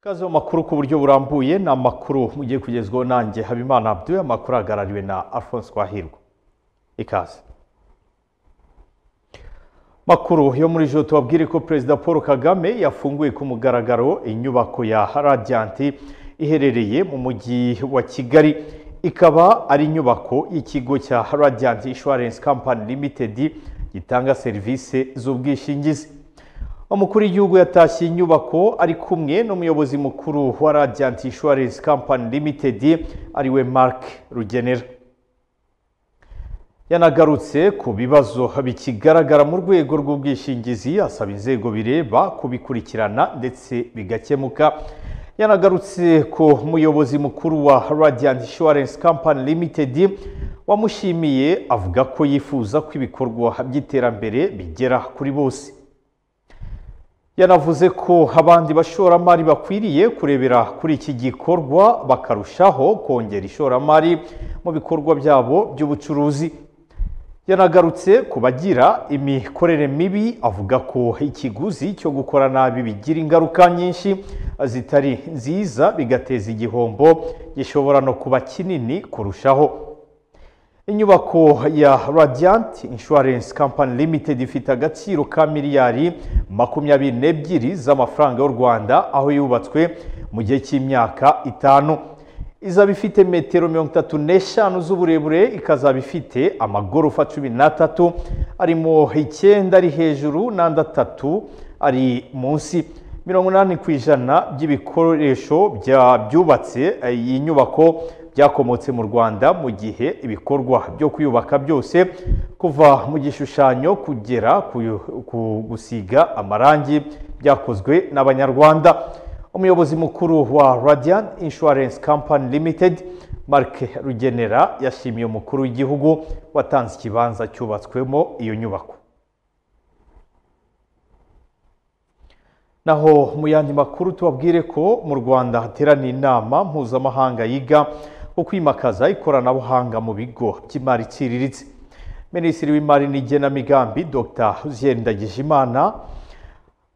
Kaze mu makuru ku buryo burambuye ni amakuru mugiye kugezwaho nanjye Habimana Abdul amakuru ahagarariwe na Alphonse Twahirwa ikaze makuru yo muri ijoro tubabwire ko perezida paul kagame yafunguye ku mugaragaro inyubako ya radiyanti iherereye mu mujyi wa kigali ikaba ari inyubako y'ikigo cya radiyanti inshuwarensi kampani limitedi gitanga serivisi z'ubwishingizi umukuru w'igihugu yatashye inyubako ari kumwe n'umuyobozi mukuru wa radiyanti inshuwarensi kampani limitedi ariwe mark rugenera yanagarutse ku bibazo bikigaragara mu rwego rw'ubwishingizi asaba inzego bireba kubikurikirana ndetse bigakemuka yanagarutse ku muyobozi mukuru wa radiyanti inshuwarensi kampani limitedi wamushimiye avuga ko yifuza ko ibikorwa by'iterambere bigera kuri bose yanavuze ko abandi bashoramari bakwiriye kurebera kuri iki gikorwa bakarushaho kongera ishoramari mu bikorwa byabo by'ubucuruzi yanagarutse ku bagira imikorere mibi avuga ko ikiguzi cyo gukora nabi bigira ingaruka nyinshi zitari nziza bigateza igihombo gishobora no kuba kinini kurushaho inyubako ya radiyanti inshuwarensi kampani limitedi ifite agaciro ka miliyari makumyabiri n'ebyiri z'amafaranga y'u rwanda aho yubatswe mu gihe cy'imyaka itanu izaba ifite metero mirongo itatu n'eshanu z'uburebure ikazaba ifite amagorofa cumi n'atatu arimo icyenda ari hejuru n'andi atatu ari munsi mirongo inani ku ijana by'ibikoresho byubatse iyi nyubako byakomotse mu rwanda mu gihe ibikorwa byo kuyubaka byose kuva mu gishushanyo kugera ku gusiga amarangi byakozwe n'abanyarwanda umuyobozi mukuru wa radiant insurance company limited mark rugenera yashimiye umukuru w'igihugu watanze ikibanza cyubatswemo iyo nyubako naho mu yandi makuru tubabwire ko mu rwanda hateraniye inama mpuzamahanga yiga ku kwimakaza ikoranabuhanga mu bigo by'imari iciriritse minisitiri w'imari n'igenamigambi dr uziyeri ndagijimana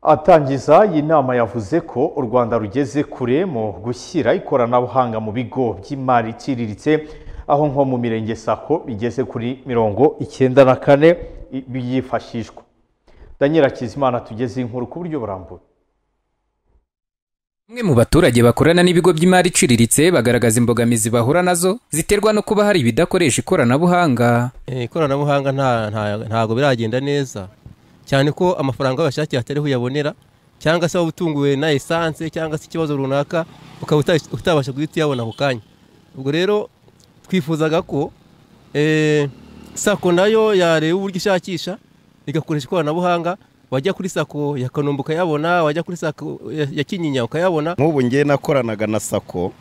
atangiza iyi nama yavuze ko u rwanda rugeze kure mu gushyira ikoranabuhanga mu bigo by'imari iciriritse aho nko mu mirenge sako bigeze kuri mirongo icyenda na kane byifashishwa daniel akizimana tugeze inkuru ku buryo burambuye Bamwe mu baturage bakorana n'ibigo by'imari iciriritse bagaragaza imbogamizi bahura nazo ziterwa no kuba hari ibidakoresha ikoranabuhanga. ikoranabuhanga ntabwo biragenda neza cyane ko amafaranga bashakiye atari uyabonera cyangwa se waba utunguwe na esanse cyangwa se ikibazo runaka ukaba utabasha guhita uyabona ako kanya ubwo rero twifuzaga ko sako nayo yareba uburyo ishakisha igakoresha ikoranabuhanga wajya kuri sako ya kanombe ukayabona wajya kuri sako ya kinyinya ukayabona nk'ubu ngewe nakoranaga na sako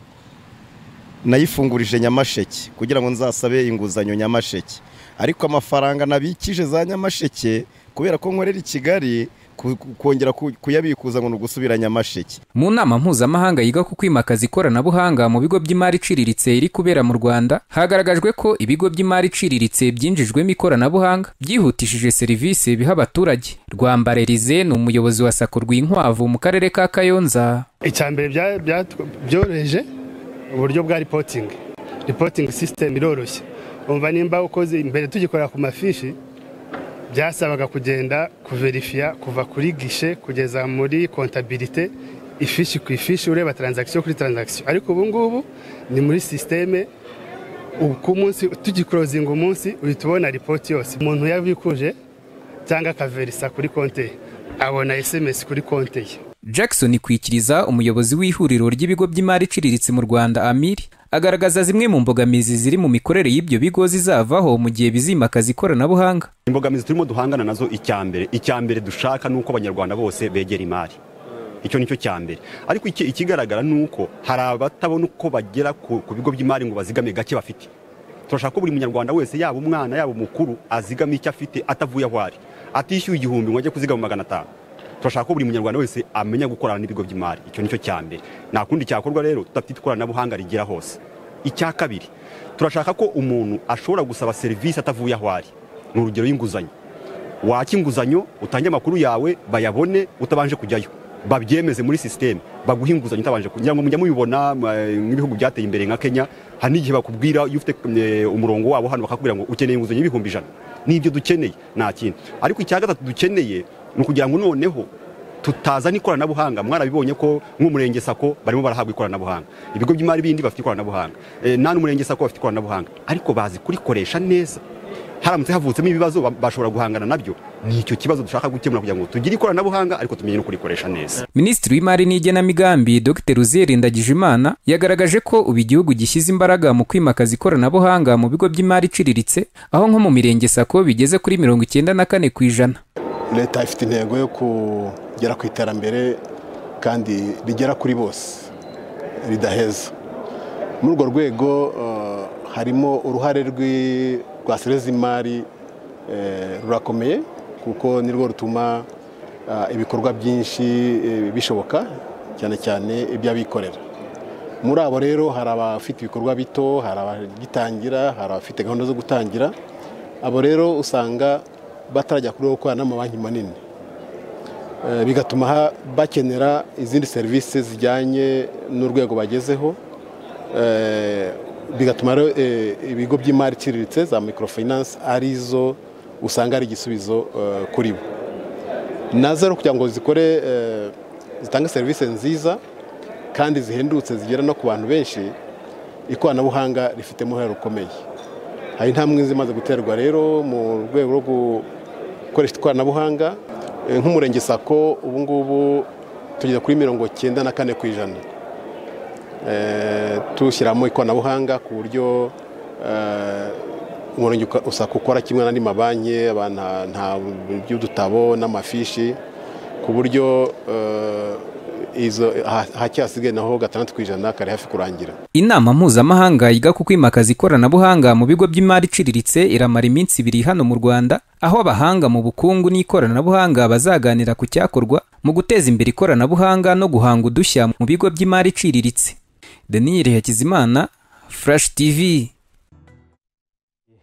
nayifungurije nyamasheke kugira ngo nzasabe inguzanyo nyamasheke ariko amafaranga nabikije za nyamasheke kubera ko nkorera i kigali kongera kuyabikuza ngo ni ugusubira nyamasheke Mu nama mpuzamahanga yiga ku kwimakaza ikoranabuhanga mu bigo by'imari iciriritse iri kubera mu Rwanda hagaragajwe ko ibigo by'imari iciriritse byinjijwemo ikoranabuhanga byihutishije serivisi biha abaturage Rwambare Rize ni umuyobozi wa Sako Rwinkwavu mu karere ka Kayonza icyambere byoroheje uburyo bwa ripotingi ripotingi sisiteme iroroshye umva nimba ukoze imbere tugikorera ku mafishi byasabaga kugenda kuverifiya kuva kuri gishe kugeza muri kontabirite ifishi ku ifishi ureba taranzagisiyo kuri taranzagisiyo ariko ubu ngubu ni muri sisiteme ku munsi tugikorozinga umunsi uhita ubona ripoti yose umuntu yabikuje cyangwa akaverisa kuri konte ye abona esemesi kuri konte ye Jackson Kwikiriza umuyobozi w'ihuriro ry'ibigo by'imari iciriritse mu Rwanda Amiri agaragaza zimwe mu mbogamizi ziri mu mikorere y'ibyo bigo zizavaho mu gihe bizimakaza ikoranabuhanga imbogamizi turimo duhangana nazo icyambere icyambere dushaka ni uko abanyarwanda bose begera imari icyo ni cyo cyambere ariko ikigaragara ni uko hari abatabona uko bagera ku bigo by'imari ngo bazigame gake bafite turashaka ko buri munyarwanda wese yaba umwana yaba umukuru azigama icyo afite atavuye aho ari atishyuye igihumbi ngo ajye kuzigama magana atanu turashaka ko buri munyarwanda wese amenya gukorana n'ibigo by'imari icyo nicyo cya mbere nta kundi cyakorwa rero tudafite ikoranabuhanga rigera hose icya kabiri turashaka ko umuntu ashobora gusaba serivisi atavuye aho ari ni urugero y'inguzanyo waka inguzanyo utange amakuru yawe bayabone utabanje kujyayo babyemeze muri sisiteme baguha inguzanyo utabanje kugira ngo mujya mubibona eh, nk'ibihugu byateye imbere nka kenya hari n'igihe bakubwira iyo ufite eh, umurongo wabo hano bakakubwira ngo ukeneye inguzanyo y'ibihumbi ijana n'ibyo dukeneye nta kintu ariko icya gatatu dukeneye ni ukugira ngo noneho tutazana ikoranabuhanga mwarabibonye ko nk'umurenge sako barimo barahabwa ikoranabuhanga ibigo by'imari bindi bafite ikoranabuhanga Eh, nta n'umurenge sako bafite ikoranabuhanga ariko bazi kurikoresha neza haramutse havutsemo ibibazo ba- bashobora guhangana nabyo ni icyo kibazo dushaka gukemura kugira ngo tugire ikoranabuhanga ariko tumenye no kurikoresha neza minisitiri w'imari n'igenamigambi dr uziyeri ndagijimana yagaragaje ko ubu igihugu gishyize imbaraga mu kwimakaza ikoranabuhanga mu bigo by'imari iciriritse aho nko mu mirenge sako bigeze kuri mirongo icyenda na kane ku ijana leta ifite intego yo kugera ku iterambere kandi rigera kuri bose ridaheza muri urwo rwego eh, harimo uruhare rw'i- rwa serivisi z'imari eh, rurakomeye kuko nirwo rutuma ah, ibikorwa byinshi eh, bishoboka cyane cyane iby'abikorera muri abo rero hari abafite ibikorwa bito hari abagitangira hari abafite gahunda zo gutangira abo rero usanga batarajya kuri gukorana n'amabanki manini Eh, bigatuma ha- bakenera izindi serivisi zijyanye n'urwego bagezeho Eh, bigatuma rero eh, ibigo by'imari iciriritse za microfinance ari zo usanga ari igisubizo eh, kuri bo nazo rero kugira ngo zikore eh, zitange serivisi nziza kandi zihendutse zigera no ku bantu benshi ikoranabuhanga rifitemo uruhare rukomeye hari intambwe zimaze guterwa rero mu rwego rwo gukoresha ikoranabuhanga Eh, nk'umurenge sako ubu ngubu tugeze kuri mirongo cyenda na kane ku ijana Eh, tushyiramo ikoranabuhanga ku buryo eh, umurenge uka- usaka ukora kimwe n'andi mabanki abantu nta- nta by'udutabo n'amafishi ku buryo eh, izo ha- hake hasigaye naho gatandatu ku ijana kari hafi kurangira inama mpuzamahanga yiga ku kwimakaza ikoranabuhanga mu bigo by'imari iciriritse iramara iminsi ibiri hano mu rwanda aho abahanga mu bukungu n'ikoranabuhanga bazaganira ku cyakorwa mu guteza imbere ikoranabuhanga no guhanga udushya mu bigo by'imari iciriritse deniyeli hakizimana furashi tivi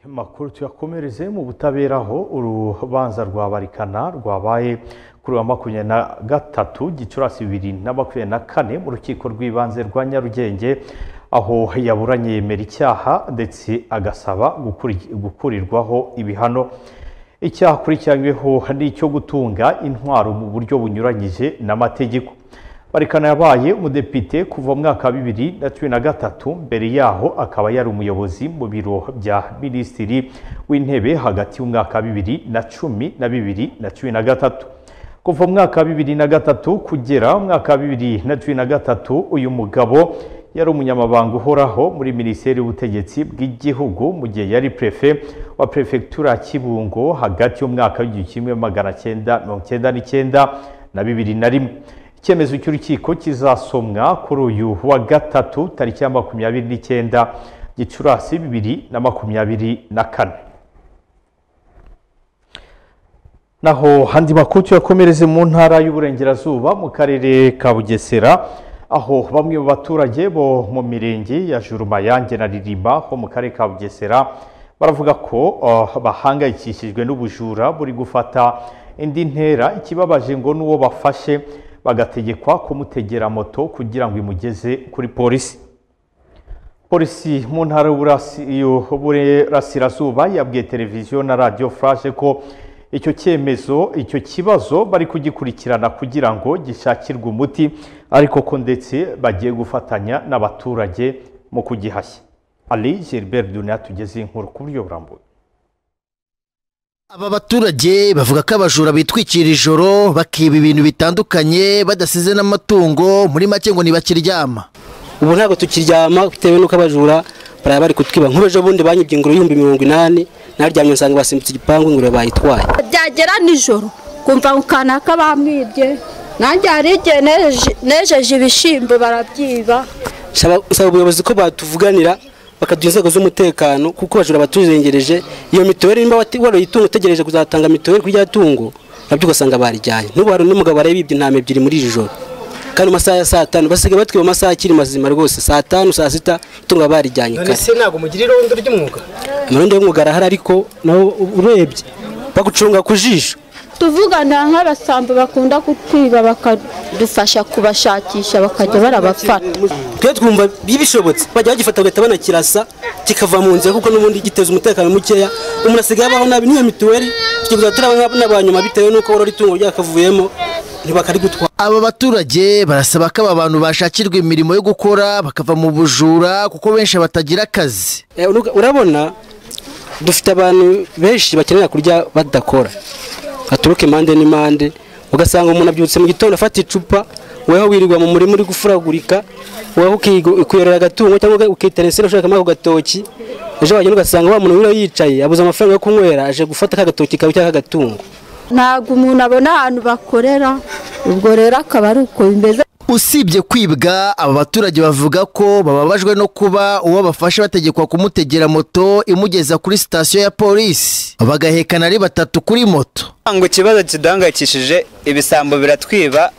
Makuru tuyakomereze mu butabera aho urubanza rwa barikana rwabaye kuri wa makumyabiri na gatatu gicurasi bibiri na makumyabiri na kane mu rukiko rw'ibanze rwa Nyarugenge aho yaburanye yemera icyaha ndetse agasaba gukuri- gukurirwaho ibihano icyaha akurikiranyweho ni icyo gutunga intwaro mu buryo bunyuranyije n'amategeko Barikana yabaye umudepite kuva mu mwaka wa bibiri na cumi na gatatu mbere yaho akaba yari umuyobozi mu biro bya minisitiri w'intebe hagati y'umwaka wa bibiri na cumi na bibiri na cumi na gatatu kuva mu mwaka wa bibiri na gatatu kugera mu mwaka wa bibiri na cumi na gatatu uyu mugabo yari umunyamabanga uhoraho muri minisiteri y'ubutegetsi bw'igihugu mu gihe yari prefe wa perefegitura ya kibungo hagati y'umwaka w'igihumbi kimwe magana cyenda mirongo cyenda n'icyenda na bibiri na rimwe icyemezo cy'urukiko kizasomwa kuri uyu wa gatatu tariki ya makumyabiri n'icyenda gicurasi bibiri na makumyabiri na kane naho handi makuru tuyakomereze mu ntara y'uburengerazuba mu karere ka bugesera aho bamwe mu baturage bo mu mirenge ya jurumayange na ririma ho mu karere ka bugesera baravuga ko uh, bahangayikishijwe n'ubujura buri gufata indi ntera ikibabaje ngo n'uwo bafashe bagategekwa kumutegera moto kugira ngo imugeze kuri polisi polisi mu ntara y'Uburasi- y'uburasirazuba yabwiye televiziyo na radiyo furashe ko icyo cyemezo icyo kibazo bari kugikurikirana kugira ngo gishakirwe umuti ariko ko ndetse bagiye gufatanya n'abaturage mu kugihashya ali gilbert duniya tugeze inkuru ku buryo burambuye aba baturage bavuga ko abajura bitwikira ijoro bakiba ibintu bitandukanye badasize n'amatungo muri make ngo ntibakiryama ubu ntabwo tukiryama bitewe n'uko abajura baraba bari kutwiba nk'ubejo bundi banyibye ingurube y'ibihumbi mirongo inani naryamye nsanga basimbutse igipangu ingurube bayitwaye byagera nijoro kumva ngo kanaka bamwibye nanjye hari igihe neje- nejeje ibishyimbo barabyiba Nsaba- nsaba ubuyobozi ko batuvuganira bakaduha inzego z'umutekano kuko abajura batuzengereje iyo mituweli nimba wati- waroye itungo utegereje kuzatanga mituweli kuri rya tungo nabyo ugasanga barijyanye n'ubu hari n'umugabo warabibye intama ebyiri muri iri joro kandi mu masaha ya saa tanu basigaye batwiba mu masaha akiri mazima rwose saa tanu saa sita itungo barijyanye kare ese ntabwo mugira irondo ry'umwuga amarundi y'umwuga arahari ariko naho urebye bagucunga ku jisho tuvugana nk'abasambo bakunda kutwiba bakadufasha kubashakisha bakajya barabafata twe twumva bishobotse bajya bagifata bagahita banakirasa kikava mu nzira kuko n'ubundi giteza umutekano mukeya umuntu asigaye abaho nabi n'iyo mituweli tukibuza turaba n'abanyuma bitewe n'uko borora itungo ryakavuyemo ntibakarigutwara aba baturage barasaba ko aba bantu bashakirwa imirimo yo gukora bakava mu bujura kuko benshi batagira akazi Eh, uru- urabona dufite abantu benshi bakenera kurya badakora baturuka impande n'impande ugasanga umuntu abyutse mu gitondo afata icupa weho wirirwa mu murima uri gufuragurika weho ukigo- ukiyorera agatungo cyangwa uga- ukitera insina ushaka ako gatoki ejo wagenda ugasanga wa muntu wiriwe yicaye abuze amafaranga yo kunywera aje gufata ka gatoki kawe cyangwa akagatungo ntabwo umuntu abona ahantu bakorera ubwo rero akaba ari uko bimeze usibye kwibwa aba baturage bavuga ko bababajwe no kuba uwo bafashe bategekwa kumutegera moto imugeza kuri sitasiyo ya polisi bagahekana ari batatu kuri moto ngo ikibazo kiduhangayikishije ibisambo biratwiba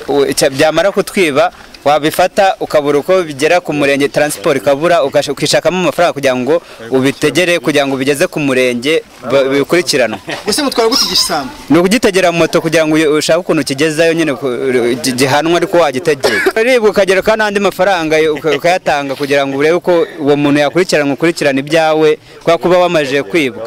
u- cya- byamara kutwiba wabifata ukabura uko bigera ku murenge taransiporo ikabura ukash- ukishakamo amafaranga kugira ngo ubitegere kugira ngo ubigeze ku murenge ba- bikurikiranwe ese mutwara gute igisambu ni ukugitegera mu moto kugira ngo uyu- ushake ukuntu ukigezayo nyine ku- gi- gihanwa ariko wagitegeye uribwa ukagerekaho n'andi mafaranga yo- uka- ukayatanga kugira ngo urebe uko uwo muntu yakurikiranwa ukurikirana ibyawe kubera ko uba wamajije kwibwa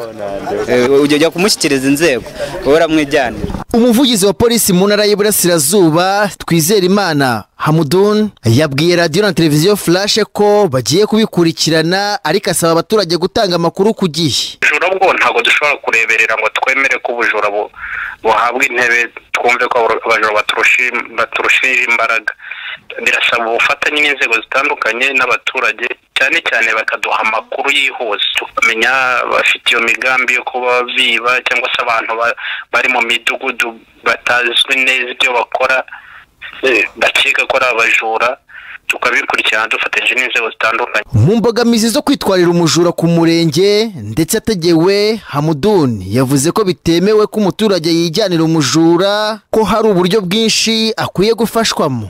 Eh, ujya kumushyikiriza inzego uramwijyanira umuvugizi wa polisi mu ntara y'iburasirazuba twizerimana hamudun yabwiye radiyo na televiziyo furashe ko bagiye kubikurikirana ariko asaba abaturage gutanga amakuru ku gihe ubujura bwo ntabwo dushobora kureberera ngo twemere ko ubujura bu- buhabwa intebe twumve ko abura- abajura baturushi- baturushije imbaraga birasaba ubufatanye n'inzego zitandukanye n'abaturage cyane cyane bakaduha amakuru yihuse tukamenya bafite iyo migambi yo kuba biba cyangwa se abantu ba- bari mu midugudu batazwi neza ibyo bakora eh, bakeka ko ari abajura tukabikurikirana dufatanyije n'inzego zitandukanye mu mbogamizi zo kwitwarira umujura ku murenge ndetse ategewe hamudun yavuze ko bitemewe ko umuturage yijyanira umujura ko hari uburyo bwinshi akwiye gufashwamo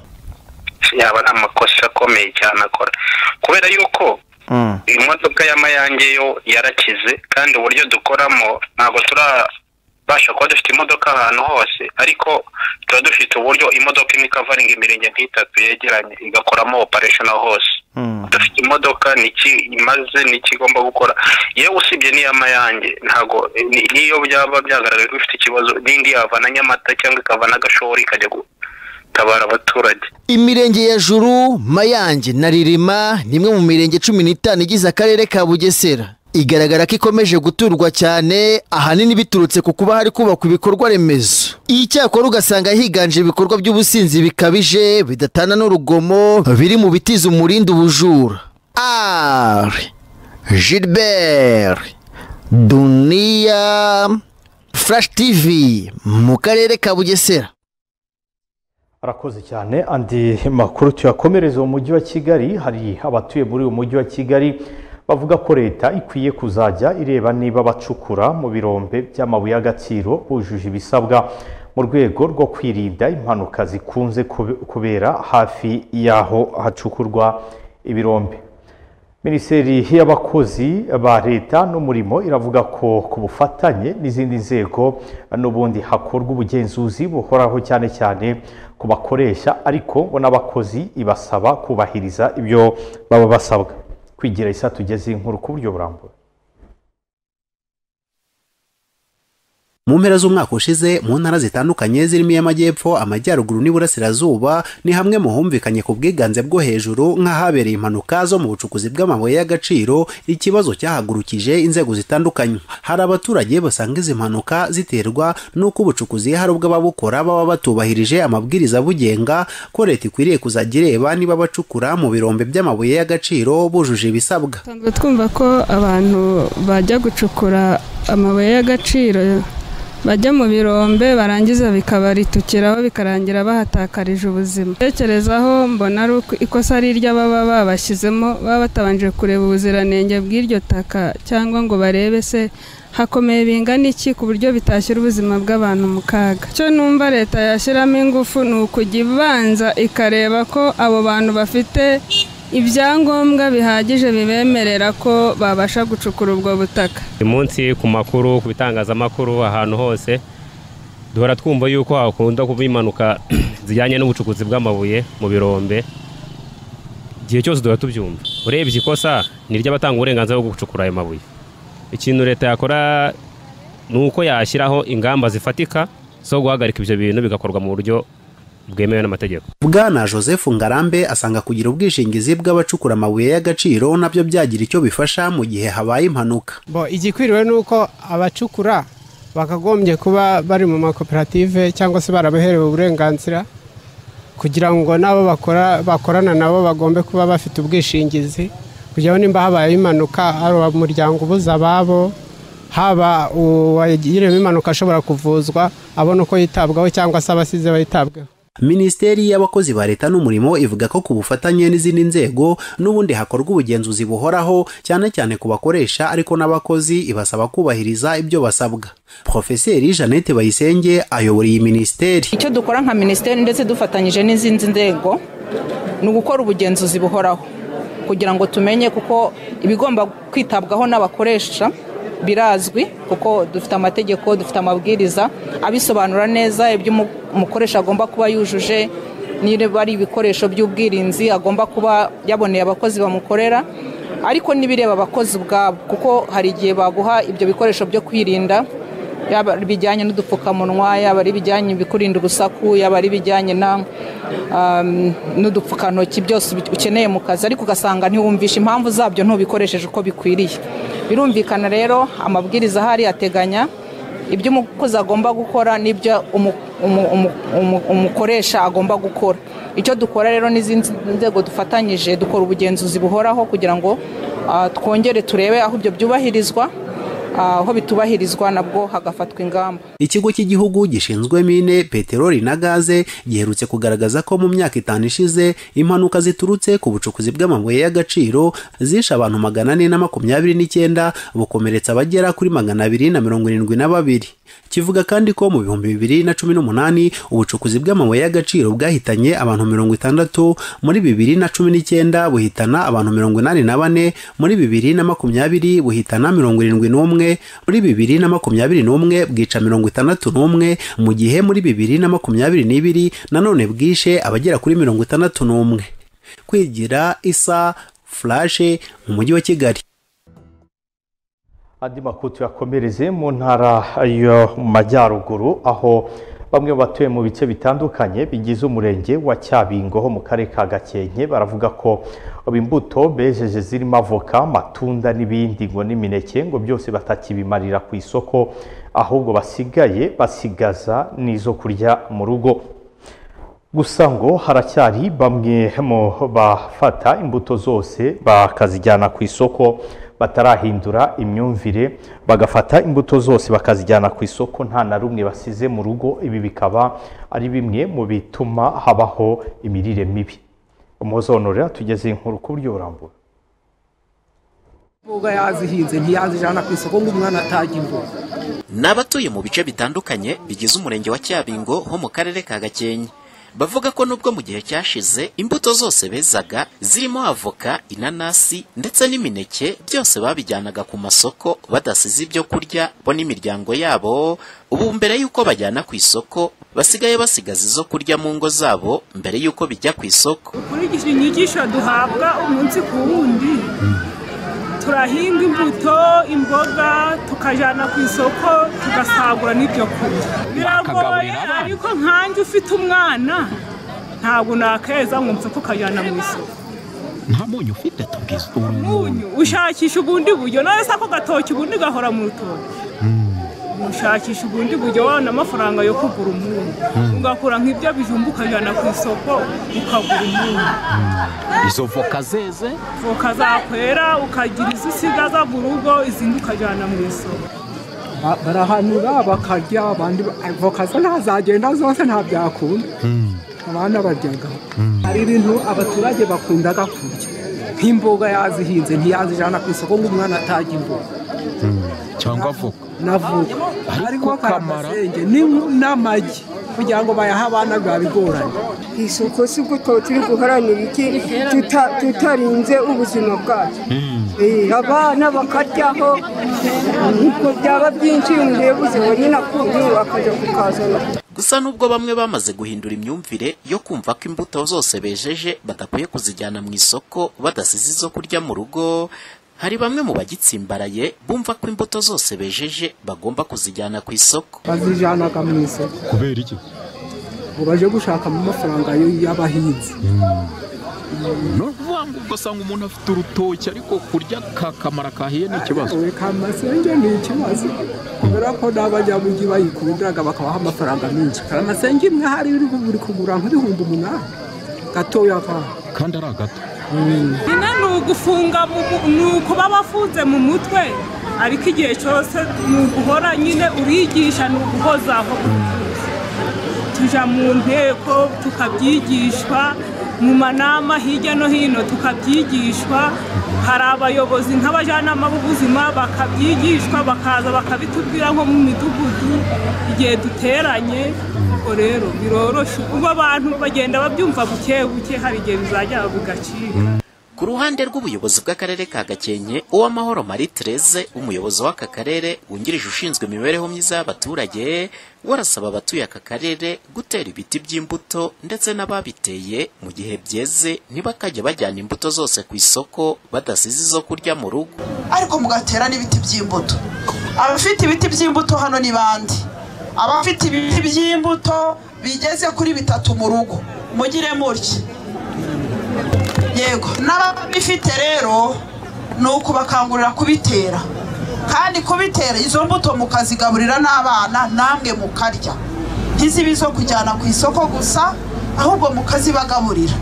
yaba nta makosa akomeye cyane akora kubera yuko imodoka y'amayange yo yarakize kandi uburyo dukoramo ntabwo turabasha kuba dufite imodoka ahantu hose ariko tuba dufite uburyo imodoka imwe ikavaringa imirenge nk'itatu yegeranye igakoramo operesheni aho hose dufite imodoka niki imaze niki igomba gukora yewe usibye n'iy'amayange ntabwo ni- n'iyo byaba byagaragaye ko ifite ikibazo n'indi yava na nyamata cyangwa ikava n'agashori ikajya gutabara abaturage imirenge ya juru mayange na ririma ni imwe mu mirenge cumi n'itanu igize akarere ka bugesera igaragara ko ikomeje guturwa cyane ahanini biturutse ku kuba hari kubakwa ibikorwa remezo icyakora ugasanga higanje ibikorwa by'ubusinzi bikabije bidatana n'urugomo biri mu bitiza umurindi ubujura ari gilbert duniya furashi tivi mu karere ka bugesera arakoze cyane andi makuru tuyakomereza mu mujyi wa kigali hari abatuye muri uyu mujyi wa kigali bavuga ko leta ikwiye kuzajya ireba niba abacukura mu birombe by'amabuye y'agaciro bujuje ibisabwa mu rwego rwo kwirinda impanuka zikunze kube- kubera hafi y'aho hacukurwa ibirombe minisiteri y'abakozi ba leta n'umurimo iravuga ko ku bufatanye n'izindi nzego n'ubundi hakorwa ubugenzuzi buhoraho cyane cyane ku bakoresha ariko bo n'abakozi ibasaba kubahiriza ibyo baba basabwa kwigira isa tugeze inkuru ku buryo burambuye mu mpera z'umwaka ushize mu ntara zitandukanye zirimo iy'amajyepfo amajyaruguru n'iburasirazuba ni hamwe mu humvikanye ku bwiganze bwo hejuru nk'ahabereye impanuka zo mu bucukuzi bw'amabuye y'agaciro ikibazo cyahagurukije inzego zitandukanye hari abaturage basanga izi mpanuka ziterwa n'uko ubucukuzi hari ubwo ababukora baba batubahirije amabwiriza abugenga ko leta ikwiriye kuzajya ireba niba abacukura mu birombe by'amabuye y'agaciro bujuje ibisabwa dusanzwe twumva ko abantu bajya gucukura amabuye y'agaciro bajya mu birombe barangiza bikabaritukiraho bikarangira bahatakarije ubuzima tekerezaho mbona ari uko ikosa ari iry'ababa babashyizemo baba batabanje kureba ubuziranenge bw'iryo taka cyangwa ngo barebe se hakomeye bingana iki ku buryo bitashyira ubuzima bw'abantu mu kaga icyo numva leta yashyiramo ingufu ni ukujya ibanza ikareba ko abo bantu bafite ibyangombwa bihagije bibemerera ko babasha gucukura ubwo butaka uyu munsi ku makuru ku bitangazamakuru ahantu hose duhora twumva yuko hakunda kuba impanuka zijyanye n'ubucukuzi bw'amabuye mu birombe igihe cyose duhora tubyumva urebye ikosa ni iry'abatanga uburenganzira bwo gucukura ayo mabuye ikintu leta yakora ni uko yashyiraho ingamba zifatika zo guhagarika ibyo bintu bigakorwa mu buryo bwemewe n'amategeko bwana joseph ngarambe asanga kugira ubwishingizi bw'abacukura amabuye y'agaciro nabyo byagira icyo bifasha mu gihe habaye impanuka bo igikwiriwe ni uko abacukura bakagombye kuba bari mu makoperative cyangwa se barabaherewe uburenganzira kugira ngo n'abo bakora bakorana nabo bagombe kuba bafite ubwishingizi kugira ngo nimba habayeho impanuka ari umuryango ubuza ababo haba uwagiriwe impanuka ashobora kuvuzwa abona uko yitabwaho cyangwa se abasize bayitabweho minisiteri y'abakozi ba leta n'umurimo ivuga ko ku bufatanye n'izindi nzego n'ubundi hakorwa ubugenzuzi buhoraho cyane cyane ku bakoresha ariko n'abakozi ibasaba kubahiriza ibyo basabwa profeseri jeannette bayisenge ayobora iyi minisiteri icyo dukora nka minisiteri ndetse dufatanyije n'izindi nzego ni ugukora ubugenzuzi buhoraho kugira ngo tumenye kuko ibigomba kwitabwaho n'abakoresha birazwi kuko dufite amategeko dufite amabwiriza abisobanura neza ibyo umukoresha agomba kuba yujuje niba ari ibikoresho by'ubwirinzi agomba kuba yaboneye abakozi bamukorera ariko n'ibireba abakozi ubwabo kuko hari igihe baguha ibyo bikoresho byo kwirinda yaba ari ibijyanye n'udupfukamunwa yaba ari ibijyanye ibikurinda urusaku yaba ari ibijyanye n'udupfukantoki byose ukeneye mu kazi ariko ugasanga ntiwumvishe impamvu zabyo ntubikoresheje uko bikwiriye birumvikana rero amabwiriza ahari ateganya ibyo umukozi agomba gukora n'ibyo umukoresha agomba gukora icyo dukora rero n'izindi nzego dufatanyije dukora ubugenzuzi buhoraho kugira ngo twongere turebe aho ibyo byubahirizwa aho bitubahirizwa nabwo hagafatwa ingamba ikigo cy'igihugu gishinzwe mine peteroli na gaze giherutse kugaragaza ko mu myaka itanu ishize impanuka ziturutse ku bucukuzi bw'amabuye y'agaciro zishe abantu magana ane na makumyabiri n'icyenda bukomeretsa abagera kuri magana abiri na mirongo irindwi na babiri kivuga kandi ko mu bihumbi bibiri na cumi n'umunani ubucukuzi bw'amabuye y'agaciro bwahitanye abantu mirongo itandatu muri bibiri na cumi n'icyenda buhitana abantu mirongo inani na bane muri bibiri na makumyabiri buhitana mirongo irindwi n'umwe muri bibiri na makumyabiri n'umwe bwica mirongo itandatu n'umwe mu gihe muri bibiri na makumyabiri n'ibiri nanone bwishe abagera kuri mirongo itandatu n'umwe kwigira isa furashe mu mujyi wa kigali andi makuru tuyakomereze mu ntara yo mu majyaruguru aho bamwe batuye mu bice bitandukanye bigize umurenge wa cyabingo ho mu karere ka gakenke baravuga ko imbuto bejeje zirimo avoka amatunda n'ibindi ngo n'imineke ngo byose batakibimarira ku isoko ahubwo basigaye basigaza n'izo kurya mu rugo gusa ngo haracyari bamwe mu bafata imbuto zose bakazijyana ku isoko batarahindura imyumvire bagafata imbuto zose bakazijyana ku isoko nta na rumwe basize mu rugo ibi bikaba ari bimwe mu bituma habaho imirire mibi umuzonorera tugeze inkuru ku buryo burambura imboga yazihinze ntiyazijyana ku isoko ngo umwana atajya imboga ni abatuye mu bice bitandukanye bigize umurenge wa cyabingo ho mu karere ka gakenke bavuga ko nubwo mu gihe cyashize imbuto zose bezaga zirimo avoka inanasi ndetse n'imineke byose babijyanaga ku masoko badasize ibyo kurya bo n'imiryango yabo ubu mbere y'uko bajyana ku isoko basigaye basigaza izo kurya mu ngo zabo mbere y'uko bijya ku isoko ukurikije inyigisho duhabwa umunsi ku wundi turahinga imbuto imboga tukajyana ku isoko tugasagura n'ibyo kurya biragoye ariko nkanjye ufite umwana ntabwo nakeza ngo mpfe kukajyana mu isoko nta munyu ufite tubwiza umunyu ushakisha ubundi buryo nawe se ako gatoki ubundi gahora mu rutoki ushakisha ubundi buryo wabona amafaranga yo kugura umunyu ugakora nk'ibyo bijumba ukajyana ku isoko ukagura umunyu izo voka zeze voka zakwera ukagira izo usigaza mu rugo izindi ukajyana mu isoko barahanura bakarya abandi voka zo ntazagenda zose nta byakunda abana baryaga hari ibintu abaturage bakundaga kurya nk'imboga yazihinze ntiyazijyana ku isoko ngo umwana atajya imboga cyangwa voka navuga ariko kamarasenge n'amagi kugira ngo bayahe abana biba bigoranye ku isoko si bwo tuba turi guharanira iki tutarinze ubuzima bwacu abana bakaryaho ntabwo byaba byinshi iyo umudebuzi nyine akuye akajya kukazana gusa nubwo bamwe bamaze guhindura imyumvire yo kumva ko imbuto zose bejeje badakwiye kuzijyana mu isoko badasize izo kurya mu rugo hari bamwe mu bagitsimbaraye bumva ko imbuto zose bejeje bagomba kuzijyana ku isoko bazijyana mu isoko kubera iki ngo baje gushakamo amafaranga y'abahinzi ni ukuvuga ngo ugasanga umuntu afite urutoki ariko kurya ka kamara kahiye ni ikibazo we kamasenge ni ikibazo kubera ko n'abanyamugi bayikundaga bakabaha amafaranga menshi kamasenge imwe hari iri buri kugura nk'ibihumbi umunani gatoya kaba kandi ari agato nyina ni ugufunga mu mu- ni ukuba bafunze mu mutwe ariko igihe cyose ni uguhora nyine urigisha ni uguhozaho tujya mu nteko tukabyigishwa mu manama hirya no hino tukabyigishwa hari abayobozi nk'abajyanama b'ubuzima bakabyigishwa bakaza bakabitubwira nko mu midugudu igihe duteranye ubwo rero biroroshye ubwo abantu bagenda babyumva buke buke hari igihe bizajya bugacika ku ruhande rw'ubuyobozi bw'akarere ka gakenke uwamahoro marie therese umuyobozi w'aka karere wungirije ushinzwe imibereho myiza y'abaturage we arasaba abatuye aka karere gutera ibiti by'imbuto ndetse n'ababiteye mu gihe byeze ntibakajya bajyana imbuto zose ku isoko badasize izo kurya mu rugo ariko mugatera n'ibiti by'imbuto abafite ibiti by'imbuto hano ni bande abafite ibiti by'imbuto bigeze kuri bitatu mu rugo mugire mutya yego n'ababifite rero ni ukubakangurira kubitera kandi kubitera izo mbuto mukazigaburira n'abana namwe mukarya ntizibe izo kujyana ku isoko gusa ahubwo mukazibagaburira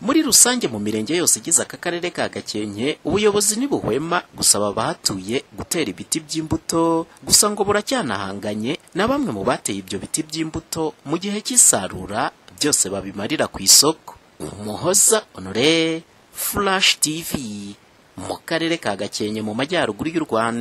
muri rusange mu mirenge yose igize aka karere ka gakenke ubuyobozi ntibuhwema gusaba abahatuye gutera ibiti by'imbuto gusa ngo buracyanahanganye na bamwe mu bateye ibyo biti by'imbuto mu gihe cy'isarura byose babimarira ku isoko umuhoza honore flash tv mu karere ka gakenke mu majyaruguru y'u rwanda